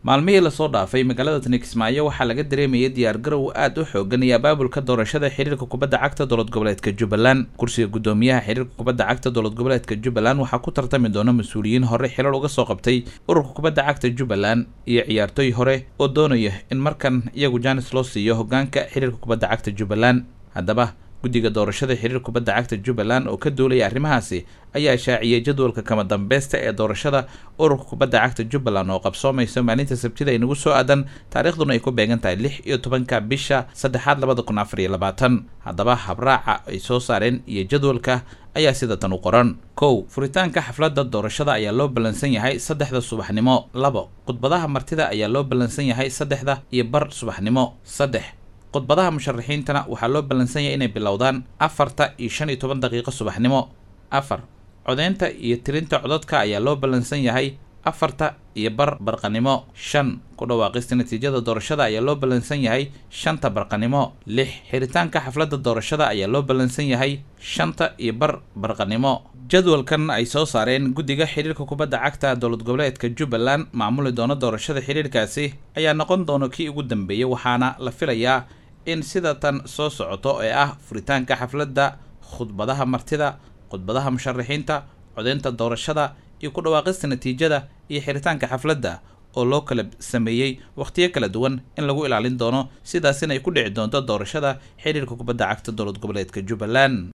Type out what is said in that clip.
maalmihii lasoo dhaafay magaalada tani kismaayo waxaa laga dareemayay diyaargarow aad u xoogan iyo abaabulka doorashada xiriirka kubadda cagta dowlad goboleedka jubbaland kursiga guddoomiyaha xiriirka kubadda cagta dowlad goboleedka jubbaland waxaa ku tartami doona mas-uuliyiin hore xilal uga soo qabtay ururka kubadda cagta jubbaland iyo ciyaartooy hore oo doonaya in markan iyagu jaanis loo siiyo hogaanka xiriirka kubadda cagta jubbaland haddaba guddiga doorashada xiriir kubadda cagta jubbaland oo ka duulaya arrimahaasi ayaa shaaciyey jadwalka kama dambeysta ee doorashada ururka kubadda cagta jubbaland oo qabsoomaysa maalinta sabtida ay nagu soo aadan taariikhduna ay ku beegan tahay lix iyo tobanka bisha saddexaad labada kun afar iyo labaatan haddaba habraaca ay soo saareen iyo jadwalka ayaa sida tan u qoran kow furitaanka xafladda doorashada ayaa loo ballansan yahay saddexda subaxnimo labo khudbadaha martida ayaa loo ballansan yahay saddexda iyo bar subaxnimo saddex khudbadaha musharaxiintana waxaa loo ballansan yahay inay bilowdaan afarta iyo shan iyo toban daqiiqo subaxnimo afar codeynta iyo tirinta codadka ayaa loo ballansan yahay afarta iyo bar barqanimo shan ku dhawaaqista natiijada doorashada ayaa loo ballansan yahay shanta barqanimo lix xiritaanka xafladda doorashada ayaa loo ballansan yahay shanta iyo bar barqanimo jadwalkan ay soo saareen guddiga xiriirka kubadda cagta dowlad goboleedka jubbaland maamuli doona doorashada xiriirkaasi ayaa noqon doona kii ugu dambeeyey waxaana la filayaa in sida tan soo socoto ee ah furitaanka xafladda khudbadaha martida khudbadaha musharaxiinta codeynta doorashada iyo ku dhawaaqista natiijada iyo xiritaanka xafladda oo loo kala sameeyey wakhtiyo kala duwan in lagu ilaalin doono sidaasina ay ku dhici doonto doorashada xiriirka kubadda cagta dowlad goboleedka jubbaland